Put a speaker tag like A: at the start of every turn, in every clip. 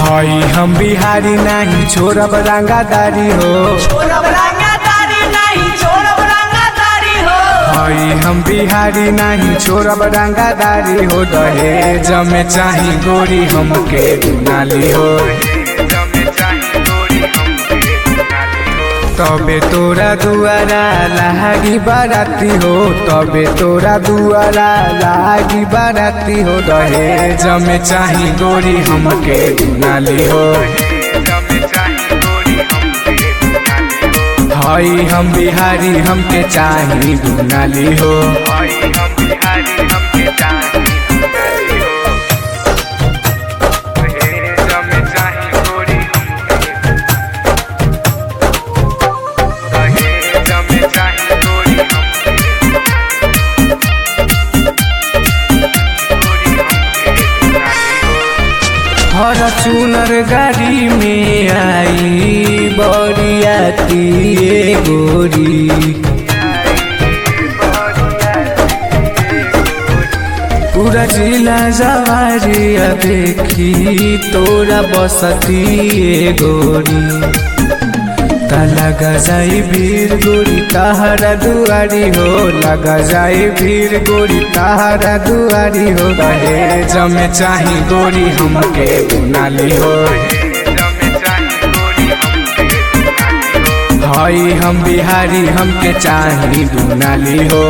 A: हई हम बिहारी नहीं छोड़ब रंगादारी हो
B: छोड़ब रंगादारी नहीं छोड़ब रंगादारी हो
A: हई हम बिहारी नहीं छोड़ब रंगादारी हो दहेज में चाही गोरी हमके दुनाली हो तबे तोरा दुआरा लागी बाराती हो तबे तोरा दुआरा लागी बाराती हो दहेज में चाही गोरी हमके दुनाली हो हई हम बिहारी हमके चाही दुनाली हो हर चुनर गाड़ी में आई बरियाती ए गोरी पूरा जिला जवारिया देखी तोरा बसती ए गोरी ता लगा जाई भीड़ गोरी ताहरा दुआरी हो लगा जाई भीड़ गोरी ताहरा दुआरी हो दहेज में चाही गोरी हमके दुनाली हो हई हम बिहारी हमके चाही दुनाली हो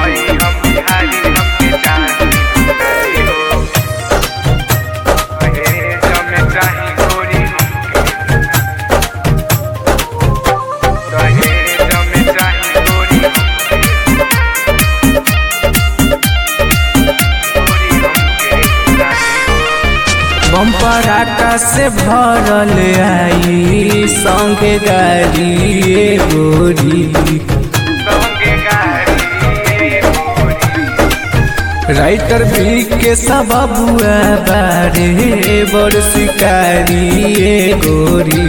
A: बम्पर आटा से भरल आई संगे गाड़ी ए गोरी राइटर भी के सब बुआ बारे बड़ शिकारी ए गोरी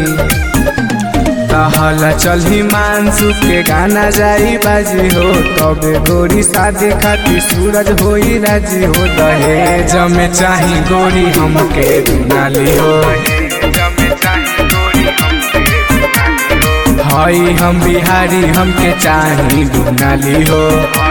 A: कहला चल मानसू के गाना जाई बाजी हो तबे गोरी शादी खातिर सूरज होई राजी हो दहेज में चाही गोरी हमके दुनाली हो हई हम बिहारी हमके चाही दुनाली हो